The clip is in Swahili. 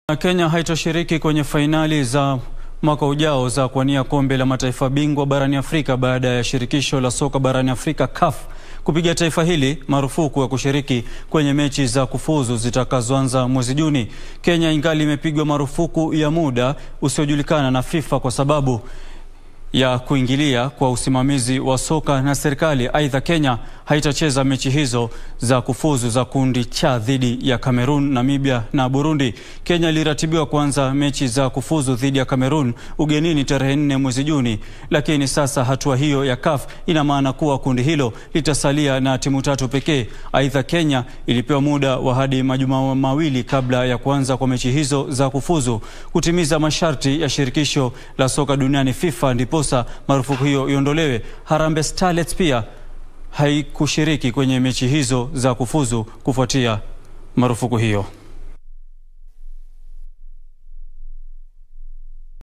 Kenya haitoshiriki kwenye fainali za mwaka ujao za kuwania kombe la mataifa bingwa barani Afrika baada ya shirikisho la soka barani Afrika CAF kupiga taifa hili marufuku ya kushiriki kwenye mechi za kufuzu zitakazoanza mwezi Juni. Kenya ingali imepigwa marufuku ya muda usiojulikana na FIFA kwa sababu ya kuingilia kwa usimamizi wa soka na serikali. Aidha, Kenya haitacheza mechi hizo za kufuzu za kundi cha dhidi ya Cameroon, Namibia na Burundi. Kenya iliratibiwa kuanza mechi za kufuzu dhidi ya Cameroon ugenini tarehe nne mwezi Juni, lakini sasa hatua hiyo ya CAF ina maana kuwa kundi hilo litasalia na timu tatu pekee. Aidha, Kenya ilipewa muda wa hadi majuma mawili kabla ya kuanza kwa mechi hizo za kufuzu kutimiza masharti ya shirikisho la soka duniani FIFA, ndiposa marufuku hiyo iondolewe. Harambee Starlets pia haikushiriki kwenye mechi hizo za kufuzu kufuatia marufuku hiyo.